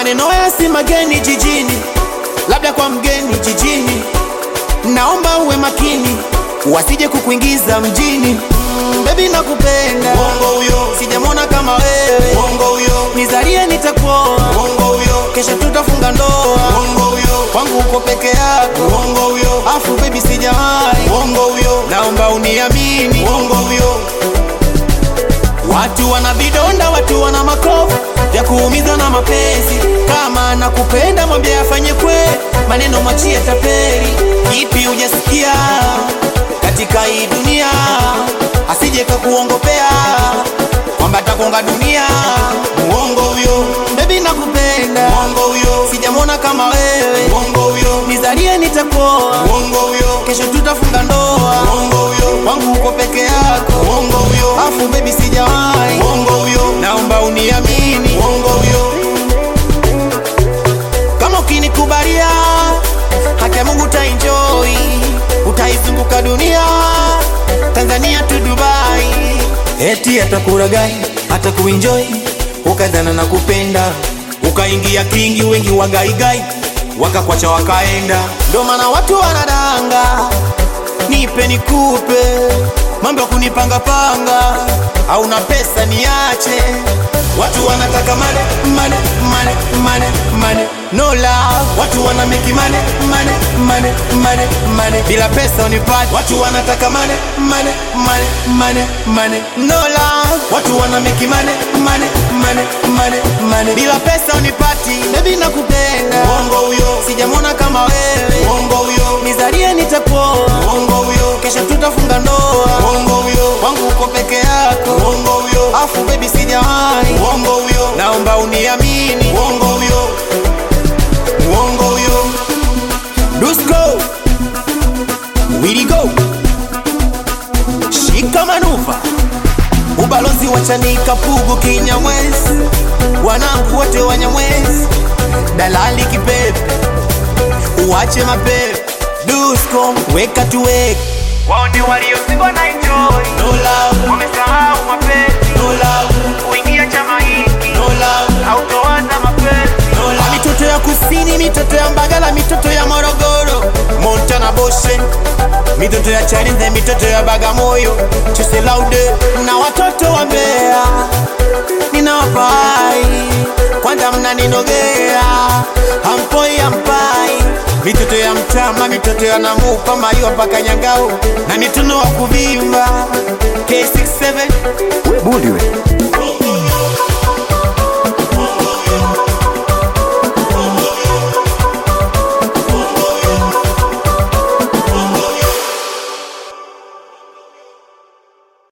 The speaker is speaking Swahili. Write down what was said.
maneno haya si mageni jijini, labda kwa mgeni jijini. Naomba uwe makini, wasije kukuingiza mjini. Mm, baby nakupenda, Uongo huyo, sijamwona kama wewe. uongo huyo, Nizalie nitakuoa, uongo huyo, kesho tutafunga ndoa. uongo huyo, Kwangu uko peke yako, uongo huyo, afu baby sijawahi. uongo huyo, Naomba uniamini, uongo huyo, Watu wana vidonda, watu wana makovu ya kuumiza na mapenzi. Kama anakupenda mwambie afanye kwe, maneno machie tapeli. Ipi hujasikia katika hii dunia, asije kakuongopea kwamba takonga dunia. uongo huyo, Baby nakupenda, uongo huyo, sijamwona kama wewe. uongo huyo, Nizalie nitakuoa, uongo huyo, kesho tutafunga ndoa. uongo huyo, Kwangu uko peke yako, uongo huyo, afu baby sijawahi. uongo huyo, Naomba uniamini uongo huyo, kama ukinikubalia, haki ya Mungu utaenjoy, utaizunguka dunia, Tanzania tu Dubai, eti atakuragai atakuenjoy, ukadhana na kupenda, ukaingia kingi, wengi wagaigai wakakwacha wakaenda, ndo maana watu wanadanga, nipe nikupe, mambo ya kunipangapanga, hauna pesa niache, watu wanataka mane mane mane mane mane no love, watu wana make mane mane mane mane mane bila pesa unipati, watu wanataka mane mane mane mane mane no love, watu wana make mane mane mane mane mane bila pesa unipati, baby nakupenda, uongo huyo, sijamwona kama wewe, uongo huyo, nizalie nitakuoa, uongo huyo, kesho tutafunga ndoa, uongo huyo, kwangu uko peke yako, uongo huyo, afu baby sijawahi, uongo huyo, naomba uniamini, uongo huyo, uongo huyo, Dusko Willy go Shika manuva Ubalozi wa Chanika Pugu Kinyamwezi Wanangu wote Wanyamwezi Dalali kipepe Uache mapepe Dusko weka tuweke waone waliozikwa na enjoy no love, wamesahau mapenzi no love, kuingia chama hiki no love, autoanza mapenzi no love, mitoto ya kusini, mitoto ya Mbagala, mitoto ya Morogoro, Montana Boshe, mitoto ya Chalinze, mitoto ya Bagamoyo, Chese Laude na watoto wa Mbeya, ninawapai kwanza, mnaninogea hampoi hampai, mitoto ya Mtama, mitoto ya Namupa, Mayua mpaka Nyangao na mituno wa kuvimba K67 We bundi we.